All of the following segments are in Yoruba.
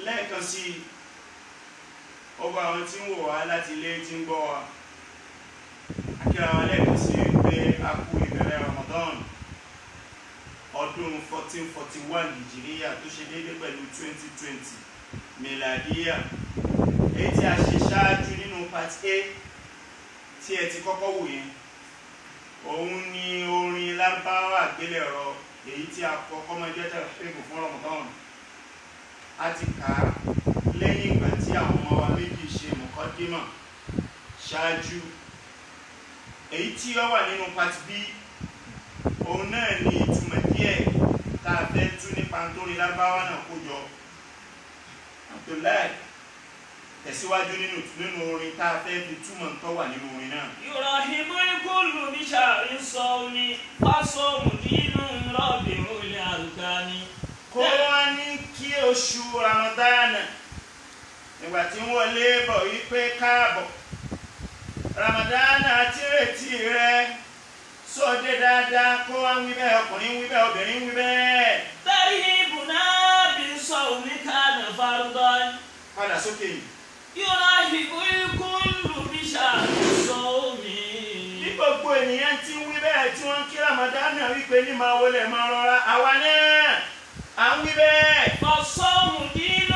lẹ́ẹ̀kan sí i ọgbà àwọn tí ń wò wá láti ilé tí ń gbọ́ wa akíra wa lẹ́ẹ̀kan sí i pé a kú ìbẹ̀rẹ̀ Ramadan ọdún 1441 Nàìjíríà tó ṣe déédé pẹ̀lú 2020 miladiya èyí tí a ṣe ṣáájú nínú part A tí ẹ ti kọ́kọ́ wò yẹn òun ni orin lábáwá àgbélẹ̀rọ èyí tí a kọ kọ́mọdé tẹ̀lé fún Ramadan a ti kà á lẹ́yìn ìgbà tí àwọn ọmọ wa méjì ṣe mọ̀kọ́dímọ̀ ṣáájú èyí tí ó wà nínú part B òun náà ni ìtumọ̀ díẹ̀ tá a fẹ́ tú nípa nítorí lábáwá náà kó jọ Abdullahi tẹ̀síwájú nínú nínú orin tá a fẹ́ fi túmọ̀ tó wà nínú orin náà. يرحب الكل بشهر الصوم فالصوم دين رابع الأركان kó wá ní kí oṣù ramadana nígbà tí ń wọlé bọ̀ wípé káàbọ̀ ramadana àti retí rẹ sóde dáadáa kó wá ń wí bẹ́ẹ̀ ọkùnrin ń wí bẹ́ẹ̀ obìnrin ń wí bẹ́ẹ̀ ترهيبنا بالصوم كان فرضا padà sókè yìí. يرحب الكل بشهر الصوم bí gbogbo ènìyàn ti ń wí bẹ́ẹ̀ tí wọ́n ń kí ramadana wípé ní máa wọlé máa rọra àwa náà à ń wí bẹ́ẹ̀. فالصوم دين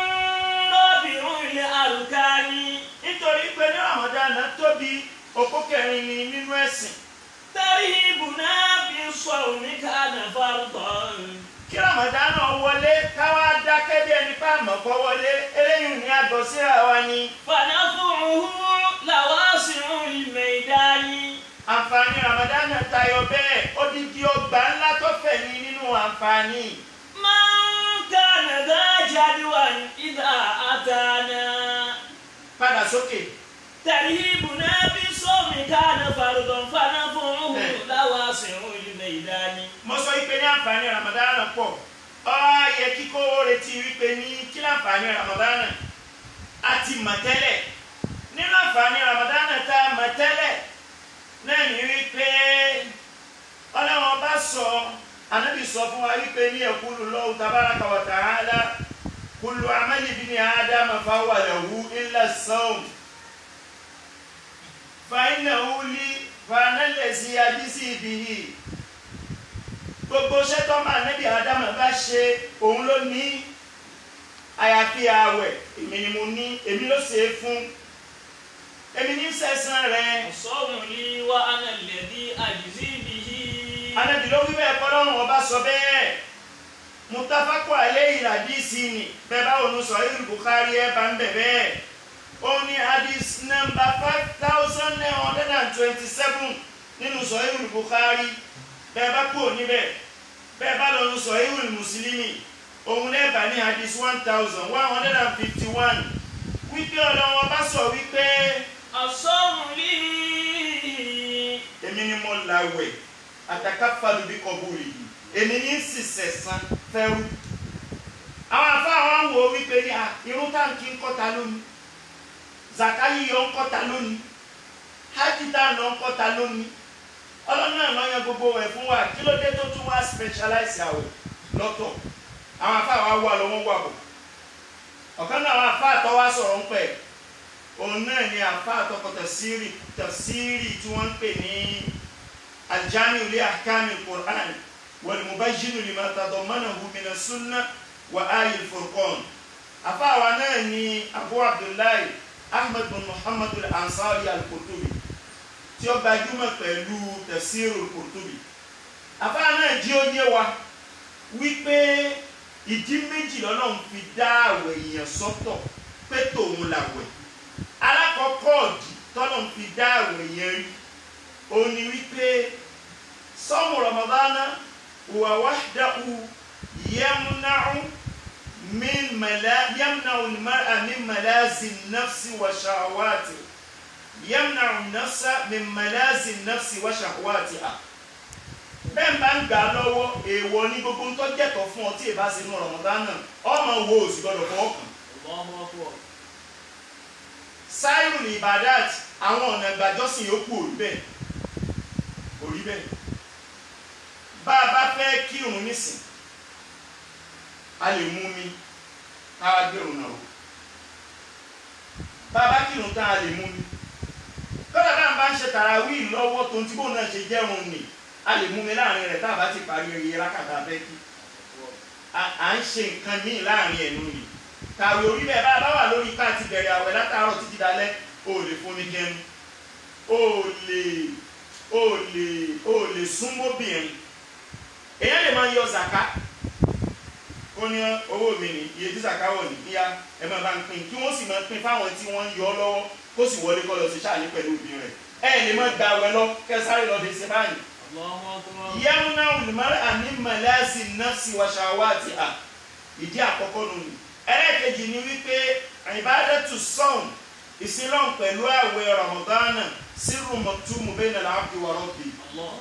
رابع الأركان nítorí pé ní ramadana tóbi òpó kẹrin ni nínú ẹ̀sìn. ترهيبنا بالصوم كان فرضا kí ramadana wọlé káwá dákẹ́ bí ẹni pa àmọ́ kọ́ wọlé eléyìí ní àgọ́ síra wa ni. فنفعه لواسع الميدان àǹfààní ramadana tayọ bẹ́ẹ̀ odidi ọgbà ńlá tó fẹ̀ ní nínú àǹfààní. من كان ذا جدوى إذا أتانا padà sókè. ترهيبنا بالصوم كان فرضا فنفعه Eh. لواسع الميدان mo sọ wípé ní àǹfààní ramadana pọ̀ ọ yẹ kíkó retí wípé ní kí láǹfààní ramadana a ti mọ̀ tẹ́lẹ̀ nínú àǹfààní ramadana tá a mọ̀ tẹ́lẹ̀ náà ní wípé ọlọ́wọ́n bá sọ anábì sọ fún wa wípé ní yaqulu Allahu tabaraka wa ta'ala kullu amali bini adama fahuwa lahu illa as-sawm fa innahu li fa ana allazi ajzi bihi gbogbo sẹ́tọ́ máa nẹ́bí àdámà bá ṣe òun ló ní àyàfi ààwẹ̀ èmi ni mo ní èmi ló ṣe é fún èmi ní sẹ́sán rẹ̀ الصوم لي وأنا الذي أجزي به anábì ló wí bẹ́ẹ̀ kọ́lọ́run ọba sọ bẹ́ẹ̀ mutafakọ alẹ́ ìlàdíìsì ni bẹ́ẹ̀ bá òun sọ ìlú Bukhari ẹ̀ bá ń bẹ̀ bẹ́ẹ̀ ó ní hadith number five thousand nine hundred and twenty-seven nínú sọ ìlú Bukhari bẹ́ẹ̀ bá kúrò níbẹ̀ bẹ́ẹ̀ bá lọ́nu sọ ìlú Mùsùlùmí òun náà bá ní hadith one thousand one hundred and fifty-one wípé ọlọ́wọ́n bá sọ wípé الصوم لي èmi ni mo làwẹ̀ àtàkàfàlù bí kọ̀bùrì yìí èmi ní sísẹ̀ san fẹ́rù. àwọn afá àwọn wò wípé ní à irun táǹkì ń kọ́ta lónìí zaka yíyọ ń kọ́ta lónìí hajj tá ń lọ ń kọ́ta lónìí ọlọ́run náà lọ́yàn gbogbo ẹ̀ fún wa kí ló dé tó tún wá specialize àwẹ̀ lọ́tọ̀ àwọn afá wa wà lọ́wọ́ wà bọ̀ ọ̀kan náà àwọn afá àtọ́ wa sọ̀rọ̀ ń pẹ̀ òun náà ni àfa àtọkọ tafsiri tafsiri tí wọ́n ń pè ní aljami li ahkami qur'an wal mubayyinu lima tadammanahu min as-sunnah wa ayi al-furqan àfa àwa náà ni abu abdullahi ahmed bin muhammad al-ansari al-qurtubi tí ó gbajúmọ̀ pẹ̀lú tafsiri al-qurtubi àfa náà jí ó yé wa wípé ìdí méjì lọ́nà ń fi dá àwẹ̀ èèyàn sọ́tọ̀ pé tòun làwẹ̀ alákọ̀ọ́kọ́ ọ̀dì tọ́lọ̀ ń fi dá àwẹ̀ yẹn rí ó ní wípé sọ́mù ramadana wà wahdahu yamna'u min mala yamna'u al-mar'a min malazi nafsi wa shahawati yamna'u nafsa min malazi nafsi wa shahawatiha bẹ́ẹ̀ bá ń gbà lọ́wọ́ èèwọ̀ ní gbogbo ń tọ́jẹ̀tọ̀ fún ọ tí ì bá sinú ramadana ọmọ wo òsì gbọdọ̀ fọwọ́ kàn الله أكبر sáírù ní ìbàdàt àwọn ọ̀nà ìgbàjọ́sìn yòókù ò rí bẹ́ẹ̀ ò rí bẹ́ẹ̀ bá a bá fẹ́ kírun nísìn a lè mú mi káwá gbẹ̀rún náà o bàbá kírun tán a lè mú mi kọ́dà bá ń bá ń ṣe tàràwí lọ́wọ́ tó ń tí bóun náà ṣe jẹ́rùn ni a lè mú mi láàrin rẹ̀ tá a bá ti parí iye rákàtà fẹ́ kí à- à ń ṣe nǹkan míì láàrin ẹ̀nu ni tàwé orí bẹ́ẹ̀ bá a bá wà lórí ká ti bẹ̀rẹ̀ àwẹ̀ látàárọ̀ títí dalẹ́ o ò lè fún mi jẹun o ò lè o ò lè o ò lè sún mọ́bìnrin èèyàn lè máa yọ zàká ó ní owó mi ní iye tí zàká wọ̀ ní kíá ẹ máa bá ń pín kí wọ́n sì máa pín fáwọn tí wọ́n ń yọ ọ́ lọ́wọ́ kó sì wọlé kọ́ lọ sí sáà ní pẹ̀lú obìnrin rẹ̀ ẹ lè má gba àwẹ̀ lọ kẹ́ sáré lọ dé sí báyìí Allahu akbar. yamuna olùmọ́rẹ́ àní mọ̀lẹ́sì nọ́ọ̀sì wàṣàwàtì à ìdí àkọ́kọ́ nù ní. ẹlẹ́ẹ̀kejì ni wípé ìbádẹ́tù sọ́ọ̀n ìsìlọ́n pẹ̀lú àwẹ̀ rọ̀mọ̀dánà sírù mọ̀túmù bẹ́ẹ̀ nà láàbì wọ̀rọ̀bì Allah.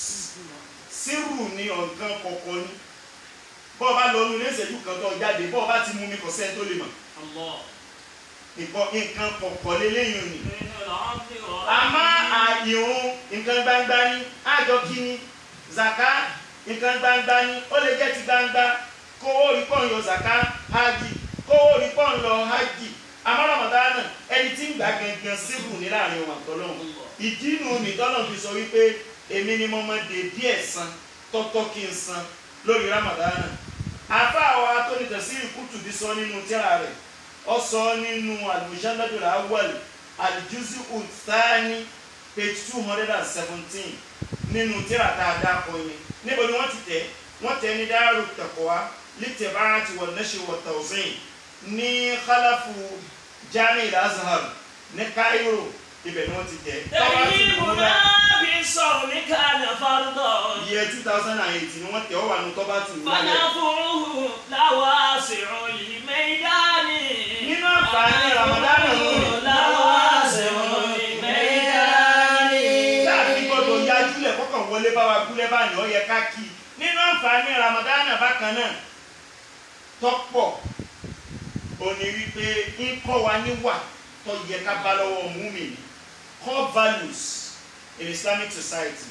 sírù ni ọ̀gán kọ̀kọ́ ní. bọ́ọ̀ bá lọ nínú ìṣẹ́jú kan tó jáde bọ́ọ̀ bá ti mú mi kọ̀ sẹ́ẹ̀ tó lè mọ̀ Allah. nǹkan nǹkan kọ̀kọ́ lélẹ́yìn òní. Min al-'abdi wa àmọ́ àìrún nǹkan gbangba ní àjọ kínní zaka nǹkan gbangba ní ó lè jẹ́ ti gbangba kówó orí pọ̀ ń yọ zaka hajj kówó orí pọ̀ ń lọ hajj àmọ́ Ramadan ẹni tí ń gbà gangan síbù ní láàrin ohun àtọ́lọ́hún ìdí inú nìtọ́lọ́ fi sọ wípé èmi ni mo máa dé díẹ̀ san tọ́tọ́ kí n san lórí Ramadan àfa àwa tó ní tẹ̀sí ìkútù bí sọ nínú tíra rẹ̀ ọ sọ nínú al-Mujallad al-Awwal alijuzi uthani page two hundred and seventeen nínú tíra tá a dá kọ yẹn níbo ni wọ́n ti tẹ̀ wọ́n tẹ̀ ní Daaru Taqwa litibaati wa nashi wa tawzin ní khalafu Jami al-Azhar ní Cairo ibẹ̀ ni wọ́n ti tẹ̀. Tọ́ba ti lù ú Tarhibuna náà bis-sawmi kana fardan. iye two thousand and eight ni wọ́n tẹ̀ ọ́ wà ní tọ́ba ti lù ú náà. فنفعه لواسع الميدان Nínú àǹfààní Ramadan nù. لواسع الميدان láàfin gbọdọ̀ yájúlẹ̀ kọ́kàn wọlé bá wa gúlẹ̀ bá ní ọ yẹ ká kí i nínú àǹfààní ramadana bákan náà tọ́pọ̀ òní wípé ń kọ́ wa níwà tó yẹ ká bá lọ́wọ́ múmi core values in Islamic society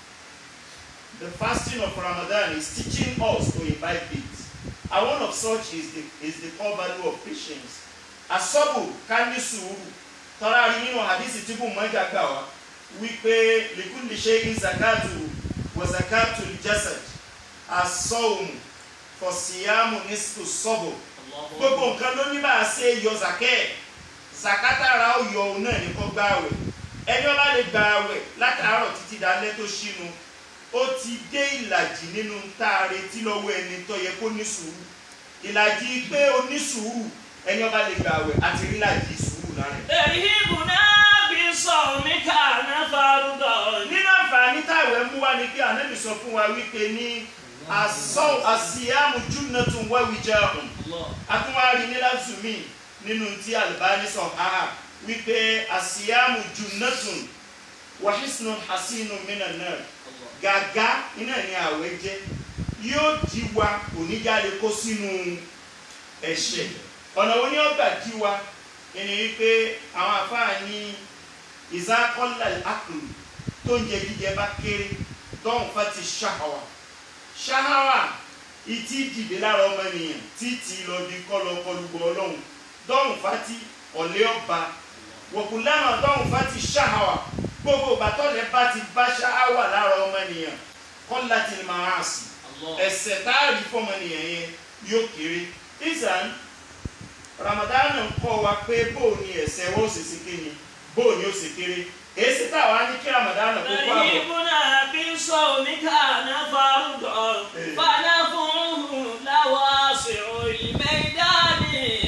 the fasting of Ramadan is teaching us to imbibe it and one of such is the is the core value of patience asọ́bù ká ní sùúrù tọ́lá rí nínú hadisi tí kò mọ́jà gbà wá wípé likulli shay'in zakatu wa zakatu jasad asọ́ọ̀mù fọ̀síyàmù nisfu sọ́bù gbogbo nǹkan ló ní bá a ṣe yọ zakẹ́ zakatara ó yọ òun náà ní kó gbá àwẹ̀ ẹni ọba lè gba àwẹ̀ látàárọ̀ títí dalẹ́ tó ṣínu ó ti dé ìlàjì nínú tá a retí lọ́wọ́ ẹni tó yẹ kó ní sùúrù ìlàjì pé o ní sùúrù ẹni ọba lè gba àwẹ̀ àti rí ìlàjì sùúrù lára ẹ̀. ترهبنا بالصوم كان فرضا nínú àǹfààní táwẹ̀ mú wá ni pé ànábì sọ fún wa wípé ní asọ́ àsíyámù júnàtún wáwíjà ọ̀hún الله atúwárí nílásùmí nínú tí Albani sọ haha wípé àsíyámù júnàtún wàhísínú hasínú mìíràn náà gàgá iná ní àwẹ̀ jẹ́ yóò jí wa oníjàre kó sínú ẹ̀ṣẹ̀ ọ̀nà wo ni ó gbà jí wa ẹni wípé àwọn àfáà ní ìzákọ́lá àkùrù tó ń jẹ jíjẹ bá kéré dọ́hùn fati ṣáhàwà ṣáhàwà ìtì dìde lára ọmọnìyàn títí lọ di kọlọkọlùgbọ ọlọ́run dọ́hùn fati ọ̀lẹ́ ọba wọ̀kùnlẹ́nà dọ́hùn fati ṣáhàwà gbogbo ìbátọ́lẹ̀ bá ti bá ṣáhàwà lára ọmọnìyàn kọ́lá ti máa sì الله ẹ̀ṣẹ̀ táàrí fọmọnìyàn yẹn yóò kéré ìsàn Ramadan ń kọ́ wa pé bóò ni ẹ̀ṣẹ̀ wọ́n ó sì sí kéde bóò ni ó sì kéré èsì táwa ní kí Ramadan kó kó àbọ̀ ترهبنا بالصوم كان فرضا فنفعه لواسع الميدان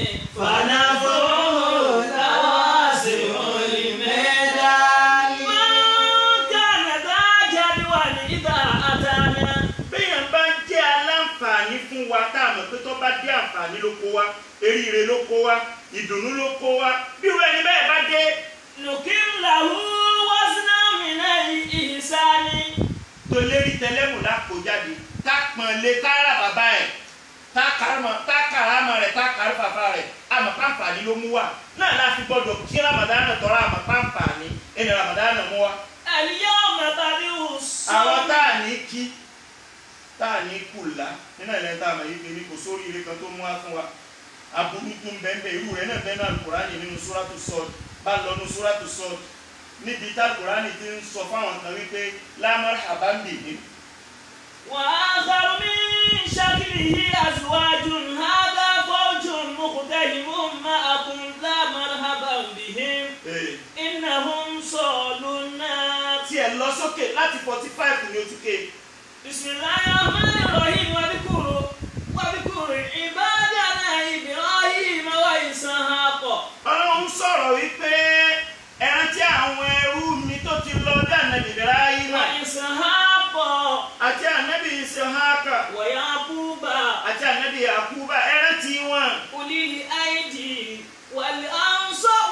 فنفعه لواسع الميدان من كان ذا جدوى إذا أتانا béèyàn bá jẹ́ aláǹfààní fún wa tá a mọ̀ pé tó bá dé àǹfààní ló kó wa eríire ló kó wa ìdùnnú ló kó wa bí irú ẹni bẹ́ẹ̀ bá dé نقيم له وزنا من الإحسان tó lérí tẹlẹ́mù lápò jáde tá pọ̀n lé kára bàbá ẹ̀ tá karama tá karama rẹ̀ tá kárí bàbá rẹ̀ àmọ̀ pàǹfààní ló mú wa náà la fi gbọ́dọ̀ kí ramadana tọ́ra àmọ̀ pàǹfààní ẹni ramadana mú wa اليوم تبيع àwọn الصوم tá a ní kí tá a ní kùlá nínú ẹ̀lẹ́ tá a mọ̀ yìí pé ní kò sórí ire kan tó mú wá fún wa aburúkú bẹ́ẹ̀ irú rẹ̀ náà bẹ́ẹ̀ náà alukurani nínú súrátù sọ́ọ̀d bá lọ nínú súrátù sọ́ọ̀d níbi tá alukurani ti ń sọ fáwọn kan wípé la marhaban bihim وآخر من شكله أزواج هذا فوج مقتحم معكم لا مرحبا بهم Ee, إنهم صالوا النار tí ẹ lọ sókè láti forty five ní ojú ké بسم الله الرحمن الرحيم واذكروا واذكروا عبادنا إبراهيم وإسحاق ọlọ́run sọ̀rọ̀ wípé ẹran tí àwọn ẹrú mi tó ti lọ dé ànábì Ibrahima وإسحاق àti ànábì Isahaka ويعقوب àti ànábì Yakuba ẹran tí wọn أولي الأيدي والأنصار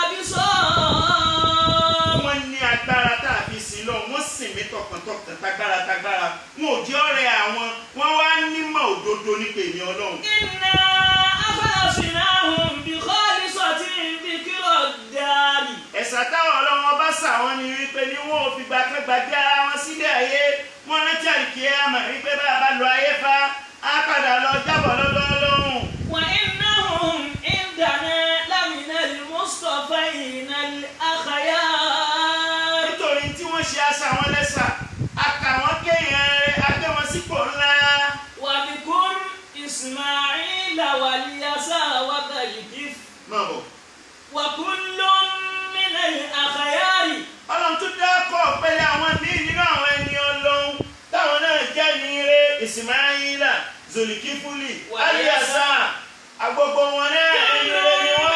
والأبصار wọn ní agbára tá a fi sin lọ wọn sìn mí tọkàntọkàn tagbára tagbára wọn ò jẹ́ ọ̀rẹ́ àwọn wọn wá nímọ̀ òdodo nípa èmi ọlọ́run إنا أخلصناهم بخالصة ذكر الدار ẹ̀sà táwọn ọlọ́run ọba sà wọ́n ní wípé ní wọn ò fi gbàgbé gbàgbé ara wọn sílẹ̀ ayé wọn rántí àríkè àmọ̀ wípé bá a bá lọ ayé fa á padà lọ jábọ̀ lọ́dọ̀ ọlọ́run وإنهم عندنا لمن المصطفين الأخيار nítorí tí wọ́n ṣe aṣa wọn lẹ́sà àkà wọn kéèyàn rẹ agbé wọn sípò ńlá واذكر إسماعيل واليسع وذا الكفل náà bọ̀. وكل من الأخيار ọlọ́run tún dákọ̀ pẹ̀lú àwọn míì nínú àwọn ẹni ọlọ́run táwọn náà jẹ́ ní ire ìsìmáyílà zolikifuli aliasa agbogbo wọn náà ẹni ire ni wọ́n.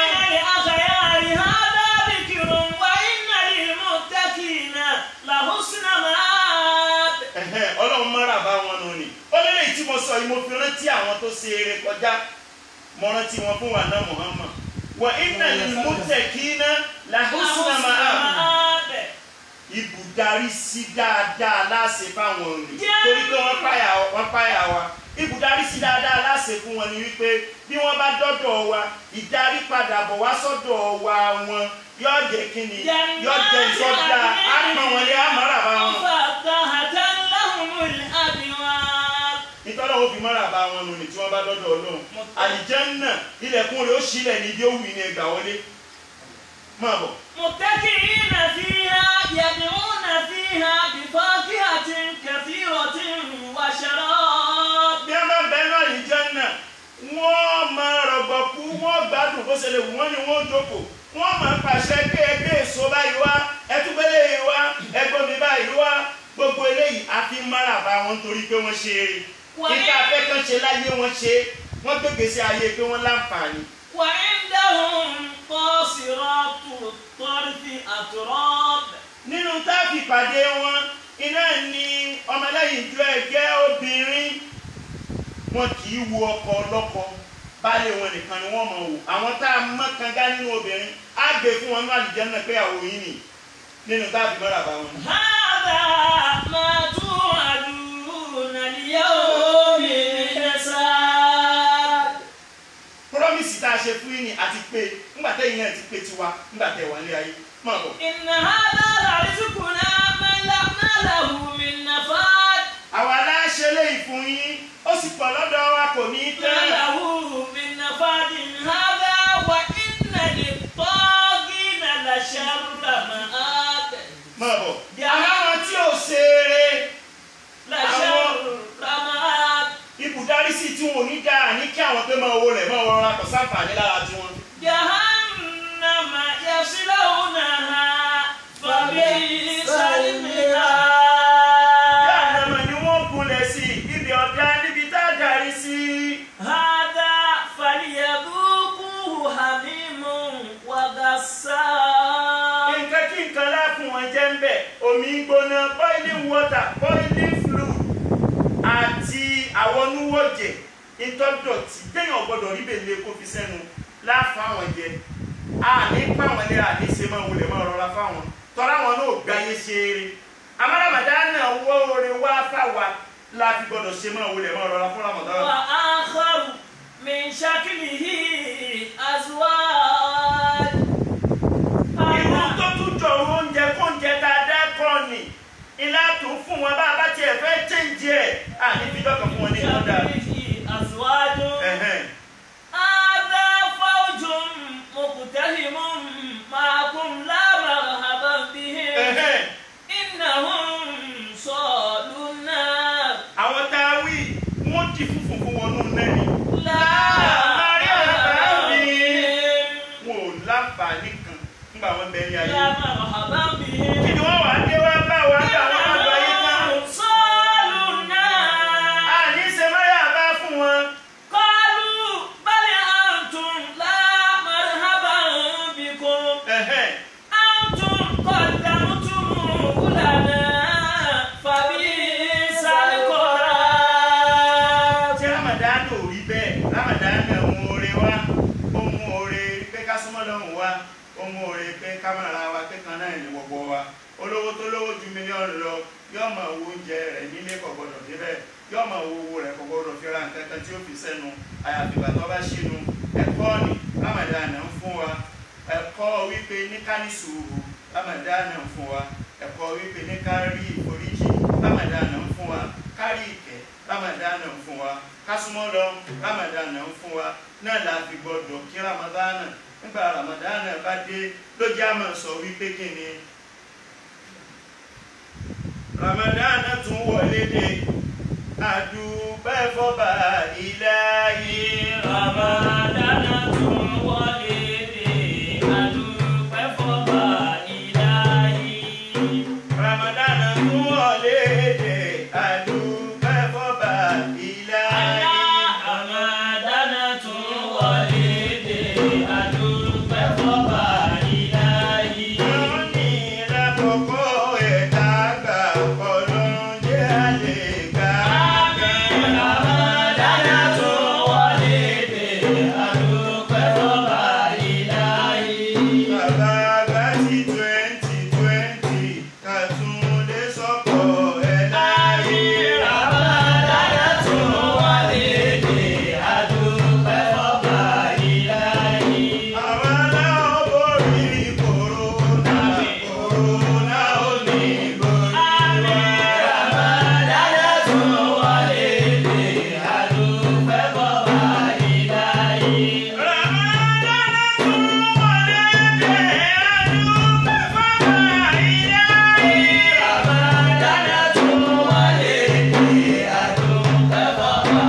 Ẹ̀hẹ́n, ọlọ́run mọ́ra bá wọn nù ni ó lélẹ̀ tí mo sọ yìí mo fi rántí àwọn tó ṣe eré kọjá mo rántí wọn fún wa náà Muhammad wa inna lil muttaqina la husna ma'ab ibùdarí sí dáadáa láṣẹ fáwọn òní torí pé wọ́n páyà wọ́n páyà wa ibùdarí sí dáadáa láṣẹ fún wọn ni wípé bí wọ́n bá dọ́dọ̀ wa ìdarí padà bọ̀ wá sọ́dọ̀ wa wọn yóò jẹ́ kí ni yóò jẹ́ ìtọ́jà á pọ̀ wọn lé àmọ́ra bá wọn nítorí àwọn òbí mọ́ra bá wọn nù ní tí wọ́n bá dọ́dọ̀ ọlọ́run àlìjẹ́nnà ilẹ̀kùn rẹ̀ ó sílẹ̀ ní ibi ó wù ní ẹgbà wọlé máa bọ̀. متكئين فيها يدعون فيها بفاكهة كثيرة وشراب bí wọ́n bá ń bẹ náà àlìjẹ́nnà wọ́n máa rọ̀gbọ̀kú wọ́n gbádùn bó ṣe lè wù wọ́n ni wọ́n jókòó wọ́n máa pàṣẹ pé ẹgbẹ́ èso báyìí wá ẹtúgbẹ́lẹ́ yìí wá ẹgbọ́n mi báyìí wá gbogbo eléyìí a fi ń mára bá wọn torí pé wọ́n ṣe eré kíkà afẹ́kàn ṣe láyé wọn ṣe wọ́n gbégbé sí ayé pé wọ́n láǹfààní. وعندهم قاصرات الطرف أتراب nínú táàfì pàdé wọn iná ni ọmọlẹ́yìn tó ẹgbẹ́ obìnrin wọn kì í wo ọkọ ọlọ́kọ baálé wọn nìkan ni wọ́n mọ̀ wò àwọn tá a mọ̀ kanga nínú obìnrin á gbé fún wọn ní àlùjánnà pé àwọn yìí nì nínú táàfì mọ́ra bá wọn. هذا ما توعدون اليوم الحساب promise tá a ṣe fún yín ni àti pé ńgbà tẹ́yìn náà ti pé tiwa ńgbà tẹ́ wà ní ayé máa bọ̀. إن هذا لرزقنا ما لا ما له من نفاد àwa aláṣẹ léyìí fún yín ó sì pọ̀ lọ́dọ̀ wa kò ní í ما tán. له من نفاد هذا وإن للطاغين لشر مآب máa bọ̀. aláwọn tí ò ṣe eré لشر مآب ibùdarí sí tí wọn ò ní dáa ní kí àwọn pé máa wo rẹ̀ máa wọra kò sáǹfààní lára tiwọn. جهنم يصلونها فبئس المهاد Jáàmù ni wọ́n gúnlẹ̀ sí ibi ọ̀dá níbi tá a darí sí. هذا فليذوقوه حميم وغساق nǹkan kí nǹkan láàfin wọn jẹ́ ń bẹ̀ omi gbóná boiling water boiling fluid àti àwọn onúwọ̀jẹ̀ ìtọ́dọ̀tí téèyàn gbọ́dọ̀ rí bèlè kó fi sẹ́nu láàfin àwọn jẹ àní pàwọn lé àní ṣe máa wulẹ̀ máa rọra fáwọn tọ́lá wọn náà gbáyé ṣe eré amáràmàdá náà wọ́ orin wá fáwa la fi gbọ́dọ̀ ṣe máa wulẹ̀ máa rọra fún Ramadan. وآخر من شكله أزواج irú tó tún jọ oúnjẹ kóúnjẹ tá a dá kọ́ ni ilá tó fún wọn bá a bá tiẹ̀ fẹ́ chẹ́ǹjì ẹ̀ à ní fídọ́ kan fún wọn ní ìtọ́jà. شكله أزواج Ẹ̀hẹ́n. هذا rámàdánà mú oore wá ó mú oore pé ká súnmọ́ lọ́hùn wá ó mú oore pé ká máa ra wa pé kan náà ní gbogbo wa olówó tó lówó ju mílíọ̀nù lọ yóò máa wo oúnjẹ rẹ̀ nílé kò gbọdọ̀ débẹ̀ yóò máa wo owó rẹ̀ kò gbọdọ̀ fi ra nǹkan kan tí ó fi sẹ́nu àyàfi ìgbà tó bá ṣínú ẹ̀kọ́ ni rámàdánà ń fún wa ẹ̀kọ́ wípé ní ká ní sùúrù rámàdánà ń fún wa ẹ̀kọ́ wípé ní ká rí ìforíjì rámàdánà ń fún wa ká rí ìkẹ́ rámàdánà ń fún wa ká súnmọ́ lọ rámàdánà ń fún wa náà la fi gbọdọ̀ kí rámàdánà nígbà rámàdánà bá dé lójú àmọ̀ sọ wípé kí ni rámàdánà tún wọlé dé àdúpẹ́ fọ́ba ìláyé Ramadana tún wọlé dé, adúpẹ́ fọ́ba ìláyé. rámàdánà tún wọlé dé àdúpẹ́ fọ́ba ìláyé. Ramadana tún wọlé dé, adúpẹ́ fọ́ba ìláyé. Wọ́n ní lákòókò ẹ̀dá gbà ọlọ́run jẹ́ àlè gbà Ramadana tún wọlé dé, adúpẹ́ fọ́ba ìláyé. Bàbá bá ti twenty twenty ká tún lè sọ̀kọ̀ ẹ̀ láyé. Ramadana tún wọlé dé, adúpẹ́ fọ́ba ìláyé. Àwọn aláwọ̀ borí kòrónà, kòrónà ò ní borí wa. Ramadana tún wọlé dé, adúpẹ́ fọ́ba ìláyé. Ramadana tún wọlé dé, àdúpẹ́ fọ́ba ìláyé. Ramadana tún wọlé dé, adúpẹ́ fọ́ba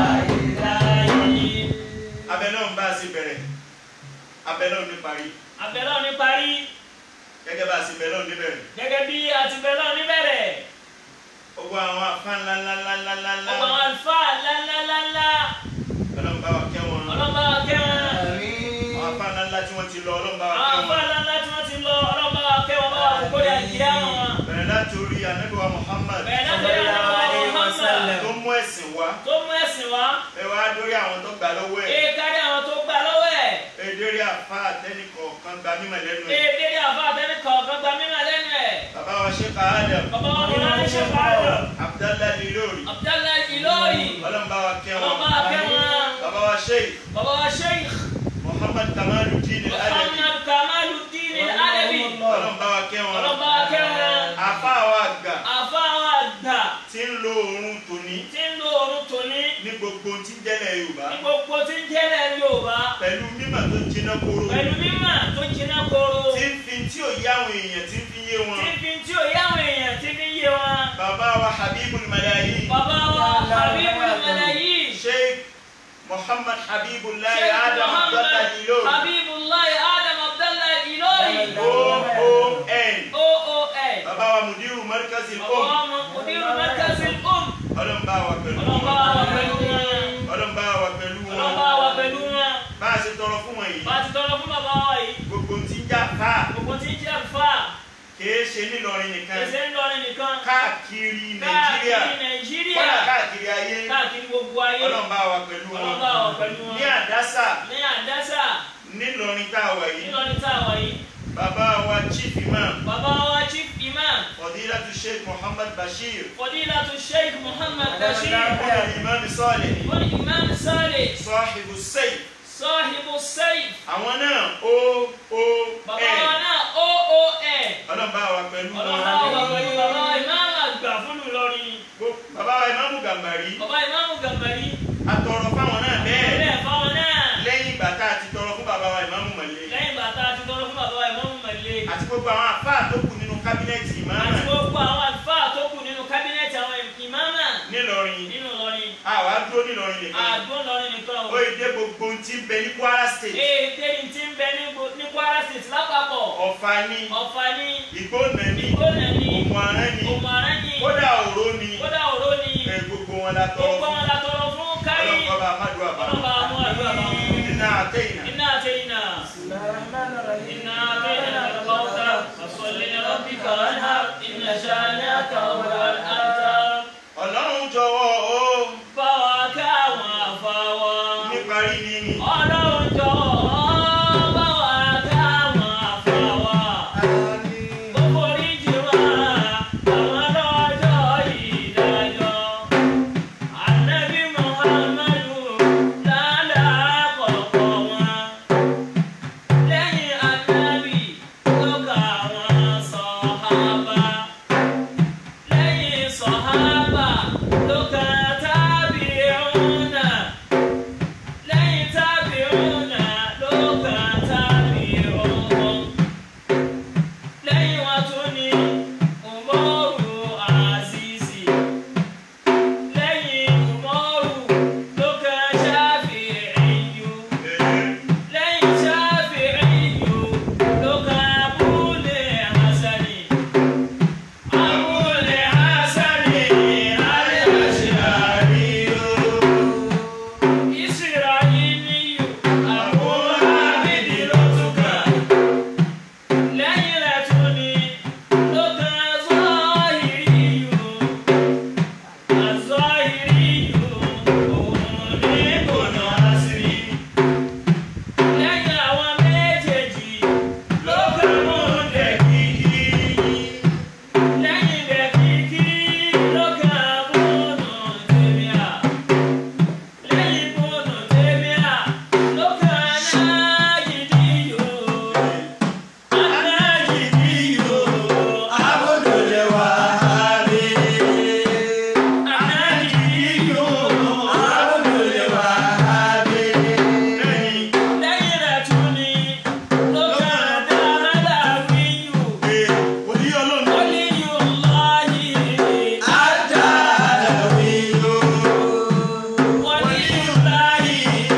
ìláyé. abẹ́lẹ́ ọ̀hún bá a ṣe bẹ̀rẹ̀ abẹ́lẹ́ ọ̀hún ní parí Àbẹ̀lọ́ ní parí gẹ́gẹ́ bá a ṣe bẹ̀rẹ̀ ọ̀hún ní bẹ̀rẹ̀ gẹ́gẹ́ bí a ti bẹ̀lọ́ ní bẹ̀rẹ̀. gbogbo àwọn afá ńláńláńláńlá Ọgbà àwọn àlùfáà ńláńláńlá ọlọ́run bá wa kẹ́ wọn ọlọ́ba wa kẹ́ wọn. àwọn afá ńláńlá tí wọ́n ti lọ ọlọ́run bá wa Àwọn kẹ́ àlùfáà wọn ńláńlá tí wọ́n ti lọ ọlọ́ba wa kẹ́ wọn bá wa kó kórè àjíyá wọn. bẹ̀rẹ̀ láti orí anábíwá Muhammad Bẹ̀rẹ̀ láti rí àwọn ọmọ Muhammad tó mú ẹ̀sìn wá tó mú ẹ̀sìn wá. ẹ wá dórí àwọn tó gbà lọ́wọ́ ẹ̀ Ee kárí àwọn tó gbà lọ́wọ́ ẹ̀. ẹ dórí afá àtẹnìkọ̀ọ̀kan gba mímọ̀ lẹ́nu ẹ̀ Ee dédé àfa àtẹni kọ̀ọ̀kan gba mímọ̀ lẹ́nu ẹ̀. bàbá wa ṣe ká Adam Bàbá wọn kò náà ní ṣe fàáyọ̀. Abdullahi lórí Abdullahi Ìlóyì. ọlọ́run bá wa kẹ́ wọn Ọlọ́ba wa kẹ́ wọn. bàbá wa Sheikh Bàbá wa Sheikh Muhammad Kamaluddin Al-Adabi Muhammad Kamaluddin Al-Adabi. ọlọ́run bá wa kẹ́ wọn Ọlọ́ba wa kẹ́ wọn. àfa wa àgbà Àfa àwọn àgbà tí ń lo oorun tòní tí ń lo oorun tòní ní gbogbo tí ń jẹ́lẹ̀ Yorùbá ní gbogbo tí ń jẹ́lẹ̀ Yorùbá pẹ̀lú mímọ̀ tó jiná kóró pẹ̀lú mímọ̀ tó jiná koro tí ń fi tí ò yá àwọn èèyàn tí ń fi yé wọn tí ń fi tí ò yá àwọn èèyàn tí fi ń yé wọn. bàbá wa Habibul Malayi Bàbá wa Habibul Malayi. Sheikh Muhammad Habibullahi Sheikh Adam Muhammad Abdullahi lórí Habibullahi Adam Abdullahi Ìlóyì. oon OON. bàbá wa Mudiru Markazil Bàbá Umm wa Mudiru Markazil Umm. ọlọ́run bá wa pẹ̀lú Ọlọ́ba wọn wa pẹ̀lú wọn. ọlọ́run bá wa pẹ̀lú Ọlọ́ba wọn wa pẹ̀lú wọn. bá a ṣe tọrọ fún wọn yìí Bá a ti tọrọ fún bàbá wa yìí. gbogbo tí ń jà ká Gbogbo tí ń jẹ́ àlùfáà. kìí ṣe nílọrin nìkan Ẹsẹ̀ ń lọrin nìkan. káàkiri Nàìjíríà Káàkiri Nàìjíríà. kọ́lá káàkiri ayé Káàkiri gbogbo ayé. ọlọ́run bá wa pẹ̀lú wọn Ọlọ́ba wa pẹ̀lú wọn. ní àdásà Ní àdásà. nílọrin tá a wà yìí Nílọrin tá a wà yìí. bàbá wa chief imam Bàbá wa Chief Imam. fadilatu sheikh muhammad bashir Fadilatu Sheikh Muhammad Bashir. ibn imam salih Wọ́n Imam Saleh. sahibu sayf Sahibu Sayf. àwọn náà ó ó Bàbá ẹ wa náà OON. ọlọ́run bá wa pẹ̀lú Ọlọ́ba wa wọn pẹ̀lú bàbá Imam àgbà fún Ìlọrin. Gbó- bàbá wa imamu gàmbàrí Bàbá Imam Gàmbàrí. atọrọ fáwọn náà bẹ́ẹ̀ Bẹ́ẹ̀ fáwọn náà. lẹ́yìn ìgbà tá a ti tọrọ fún bàbá wa imamu mọ̀lẹ́ Lẹ́yìn bàtà ti tọrọ fún bàbá Imam Màlẹ́. àti gbogbo àwọn àfáà tó kù nínú kábínẹ̀tì Àti ìmáàmà gbogbo àwọn àlùfáà tó kù nínú kábínẹ̀tì àwọn ìmáàmà nílọrin nínú Ìlọrin. àwa dúró nílọrin nìkan Àdó Ìlọrin nìkan o. ó yẹ dé gbogbo ohun tí ń bẹ ní Kwara state Èdè ni ti ń bẹ ní gbo- ní Kwara State lápapọ̀. Ọ̀fà ní Ọ̀fà ní Ìgbónà ní Ìgbónà ní Òmùaran ní Òmùaran ní kódà Òró ní kódà Òró ní ẹ, gbogbo wọn la tọrọ gbogbo fún wọn la tọrọ fún kárí. ọlọ́kọ̀ọ́ba amadu àbá Ọlọ́ba àwọn àdúrà bá wọn. iná àtẹ̀yìnà Iná àtẹ̀yìnà. Iná àtẹ̀yìnà kọ́kọ́tà. Fasolli li rabbika wanhar. Inna shani'aka huwal abtar. ọlọ́run jọ̀wọ́ ó Báwa káwọn àfa wa. nípa parí ní ní. Ọlọ́run jọ̀ọ́ bá wa káwọn àfàwà. Ó foríjì wá àwọn lọ́jọ́ ìdájọ́. Ànábì Muhammadu lálàá kọ̀ọ̀kọ̀ wọn. Lẹ́yìn ànábì ló kà àwọn sọ̀hábà. Lẹ́yìn sọ̀hábà ló kà tábìúnà. Lẹ́yìn tábìúnà ló kà tábìún. Lẹ́yìn wọn tún ní Umaru Azizi. Lẹ́yìn Umaru ló kà Shafi'iyu. Lẹ́yìn Shafi'iyu ló kà Abúlé Hasani. Abúlé Hasani Al-Ash'ari. Isra'iliyu Abu Hamid ló tún kà. Lẹ́yìn rẹ̀ tún ní ló kà Zahiriyu. Az-Zahiriyu òun ní Ibnu Asri. Lẹ́yìn àwọn méjèèjì ló kà Mudakiki. Lẹ́yìn Dẹ̀kíkí ló kà Ibnu Taymiyyah. Lẹ́yìn Ibnu Taymiyyah ló kà Najidiyu. Anajidiyu Abdul Wahhab. Anajidiyu Abdul Wahhab. Lẹ́yìn rẹ̀ tún ní ló kà Dahalawiyu. Waliyullahi Waliyullahi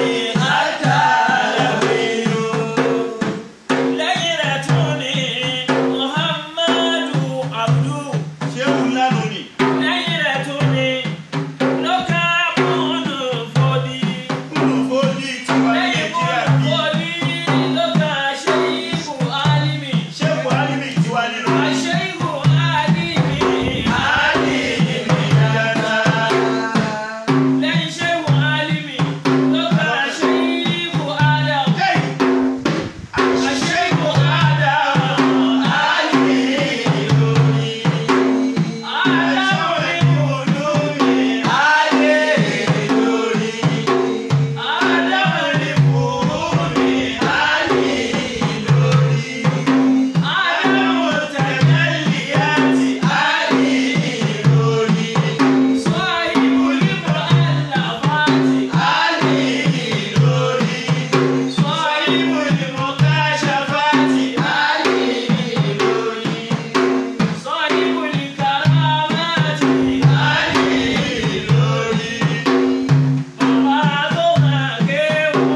Lẹ́yìn rẹ̀ tún ní Muhammadu Abdu. Lẹ́yìn rẹ̀ tún ní ló kà Bùnú Fọ́dí. Lẹ́yìn Bùnú Fọ́dí ló kà Ṣéyíkù Álímì. Àṣeyíkù Álímì. Lẹ́yìn Ṣéyíkù Álímì ló kà Ṣéyíkù Ádám. Àṣeyíkù Ádám. Ádámù ní Ádámù ní Ádámù tẹ̀lẹ́lìyàtì. Sọ́hìbù límù àlàfáàtì. Sọ́hìbù límù káṣáfáàtì. Sọ́hìbù líkàrámàtì. Bàbá tó máa kéwú.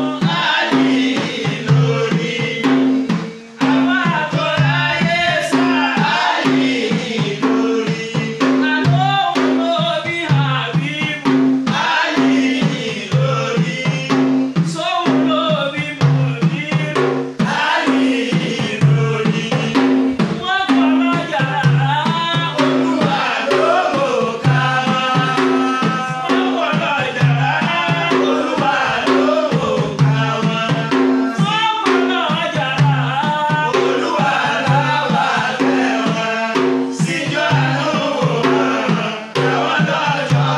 Àbá tó ráyé sá. Àlóhùn ló bí Hàbíbù. Sóhùn ló bí Mùdírù. Wọ́n kọ́ lọ́jà Olúwa lógo ká wá. Wọ́n kọ́ lọ́jà Olúwa lógo ká wá. Wọ́n kọ́ lọ́jà Olúwa láwà fẹ́ wá. Síjọ́ àlówó àwọn lọ́jọ́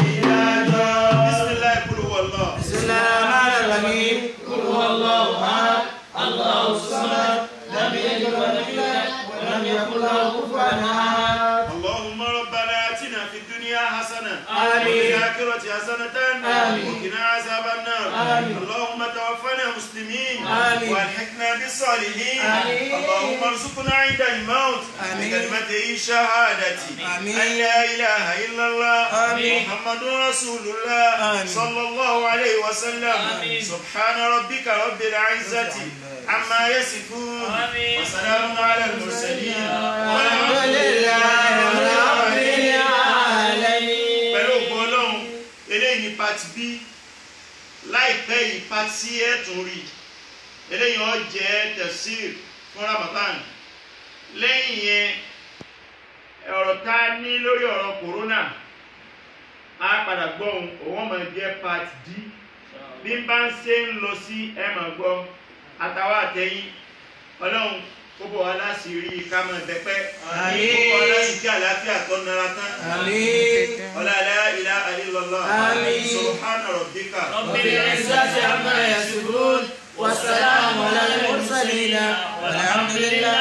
ìdájọ́. قل هو الله احد الله الصمد لم يلد ولم يولد ولم يكن له كفوا احد اللهم ربنا اتنا في الدنيا حسنه آمين. وفي الاخره حسنه آمين. وقنا عذاب النار آمين. اللهم توفنا مسلمين آمين. والحقنا بالصالحين آمين. اللهم ارزقنا عند الموت آمين. بكلمته شهادة آمين. أن لا إله إلا الله آمين. محمد رسول الله آمين. صلى الله عليه وسلم آمين. سبحان ربك رب العزة عما يصفون آمين. وسلام على المرسلين الحمد لله رب العالمين. pẹ̀lú ògùn ọlọ́run eléyìí ni part b láìpẹ́ yìí part c ẹ̀ tún rí eléyìí ó jẹ́ tafsir fún Ramadan lẹ́yìn yẹn ọ̀rọ̀ tá a ní lórí ọ̀rọ̀ corona a padà gbọ́ ohun òun máa jẹ́ part d bí n bá ń ṣe ń lọ sí ẹ máa gbọ́ àtàwọn àtẹ̀yìn ọlọ́run kó bọ̀ wá láṣìírí ká máa dẹ́pẹ́ Àmín. kó bọ̀ wá láṣìírí àlàáfíà tó nara tán Àmín. ọlá la ilaha illallah Àmín. subhana rabbika رب العزة عما يصفون والسلام على المرسلين والحمد لله